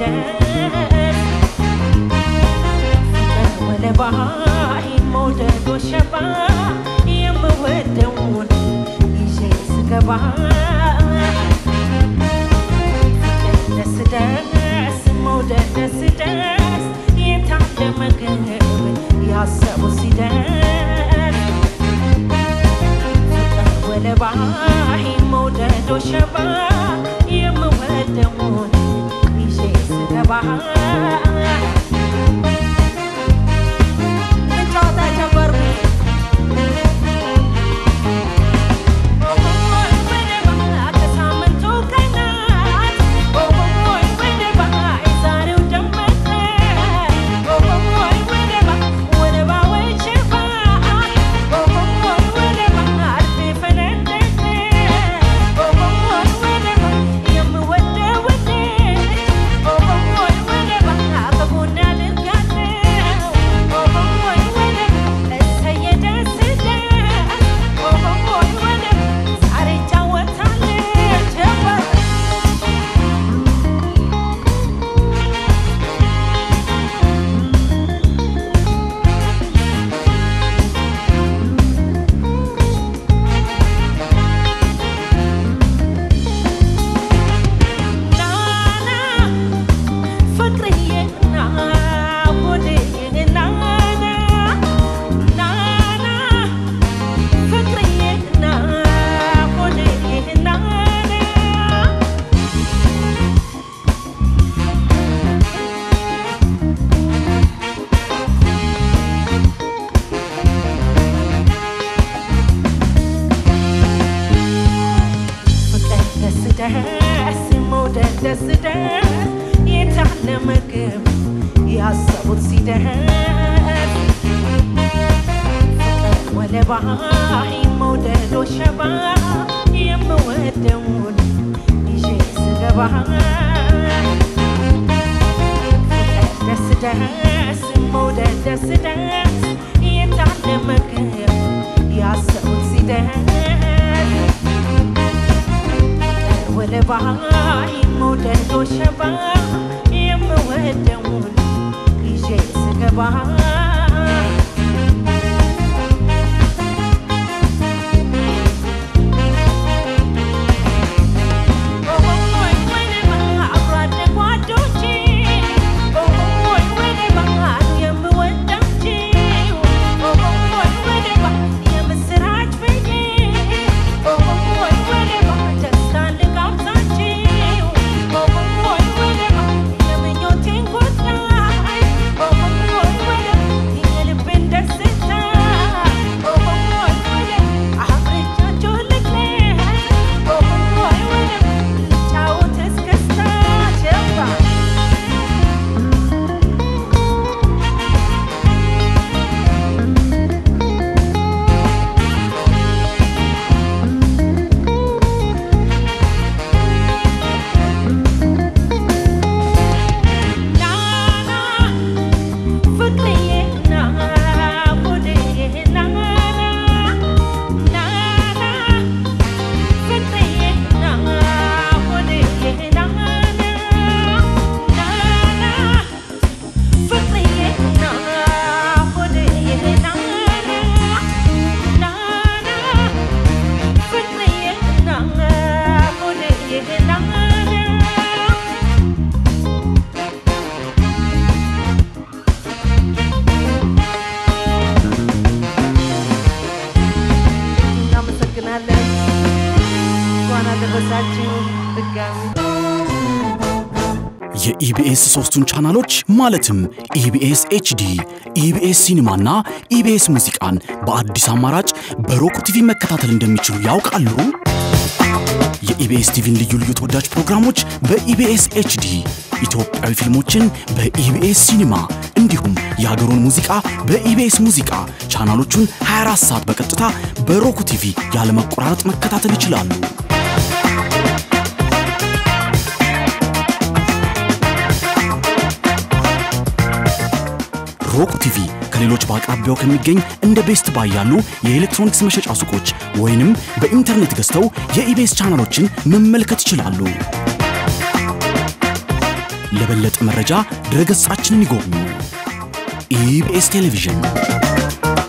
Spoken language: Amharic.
ሲደርስ ወደ ባህር መውደዶ ሸባ የምወደውን ይዤ ስገባ ደስ ደስ መውደድ ደስ ደስ የታደመ ግብ ያሰቡ ሲደርስ ወደ ባህር መውደዶ ሸባ የምወደውን ይዤ ስገባ ልጫወታ ጀመርኩ ከሳምንቱ ቀናት ወደ ባህር ዛሬው ደመቀ ወደ ባህር ሸባ ወደ ባህር ፈነደቀ የምወደው ወደ ባህር በጎና ልጋለው እሰየ ደስ ደስ ዛሬ እጫወታለሁ ጀመር ናና ፍቅርዬ ና ወደዬ ናና ናና ፍቅርዬ ና ወደዬ ናና ፍቅር ደስ ደስ መውደድ ደስ ደስ የታለ ምግብ ያሰቡት ሲደርስ ፍቅር ወደ ባህር መውደዶ ሸባ የምወደውን ይዤ ስገባ ፍቅር ደስ ደስ መውደድ ደስ ደስ የታለ ምግብ ያሰቡት ሲደርስ ወደ ባህር መውደዶ ሸባ የምወደውን ይዤ ስገባ አብሮ አደግ ጓዶቼ ወደ ባህር የምወዳቸው ወደ ባህር የምስራች ብዬ ወደ ባህር ደስታን ልጋብዛቸው ወደ ባህር የምኞቴን ጉዳይ የልቤን ደስታ አብሬቻቸው ልግለጽ ልጫወት እስክስታ ጀባ ናና ፍቅርዬ ና ወደዬ ናና ናና ፍቅርዬ ና ወደዬ ናና ናና ፍቅርዬ ና ወደዬ ናና ናና ፍቅርዬ ና ወደዬ ናና እናመሰግናለን። እንኳን አደረሳችሁ ድጋሚ የኢቢኤስ ሶስቱን ቻናሎች ማለትም ኢቢኤስ ኤችዲ፣ ኢቢኤስ ሲኒማና ኢቢኤስ ሙዚቃን በአዲስ አማራጭ በሮክ ቲቪ መከታተል እንደሚችሉ ያውቃሉ? የኢቢኤስ ቲቪን ልዩ ልዩ ተወዳጅ ፕሮግራሞች በኢቢኤስ ኤችዲ፣ ኢትዮጵያዊ ፊልሞችን በኢቢኤስ ሲኒማ እንዲሁም የሀገሩን ሙዚቃ በኢቢኤስ ሙዚቃ ቻናሎቹን 24 ሰዓት በቀጥታ በሮክ ቲቪ ያለመቆራረጥ መከታተል ይችላሉ። ሮክ ቲቪ ከሌሎች በአቅራቢያው ከሚገኝ እንደ ቤስት ባይ ያሉ የኤሌክትሮኒክስ መሸጫ ሱቆች ወይንም በኢንተርኔት ገዝተው የኢቤስ ቻናሎችን መመልከት ይችላሉ። ለበለጠ መረጃ ድረገጻችንን ይጎብኙ። ኢቢኤስ ቴሌቪዥን